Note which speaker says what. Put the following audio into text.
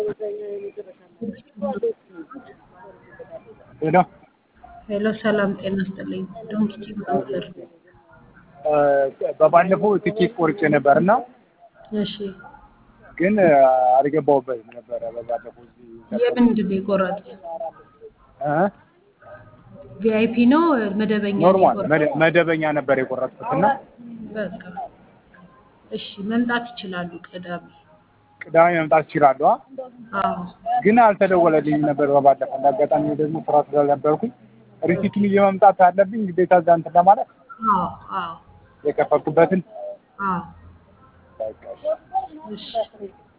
Speaker 1: ሄሎ
Speaker 2: ሄሎ ሰላም ጤና ይስጥልኝ። ዶንኪቲ ብሮከር።
Speaker 1: በባለፈው ትኬት ቆርጬ ነበር እና
Speaker 2: እሺ
Speaker 1: ግን አልገባሁበትም ነበረ። በባለፈው እዚህ
Speaker 2: የምንድን ነው የቆረጡት?
Speaker 1: እ?
Speaker 2: ቪአይፒ ነው መደበኛ ነው
Speaker 1: ኖርማል
Speaker 2: የቆረጡት?
Speaker 1: መደ- መደበኛ ነበር የቆረጥኩት እና
Speaker 2: በቃ እሺ መምጣት ይችላሉ ቅዳሜ።
Speaker 1: ቅዳሜ መምጣት እችላለሁ። አ?
Speaker 2: አዎ
Speaker 1: ግን አልተደወለልኝም ነበር በባለፈው። እንደ አጋጣሚ ደግሞ ስራ ስለነበርኩኝ ሪሲቱን ይዤ መምጣት አለብኝ ግዴታ እዛ እንትን ለማለት
Speaker 2: አዎ አዎ
Speaker 1: የከፈልኩበትን
Speaker 2: አዎ
Speaker 1: በቃ እሺ።
Speaker 2: እሺ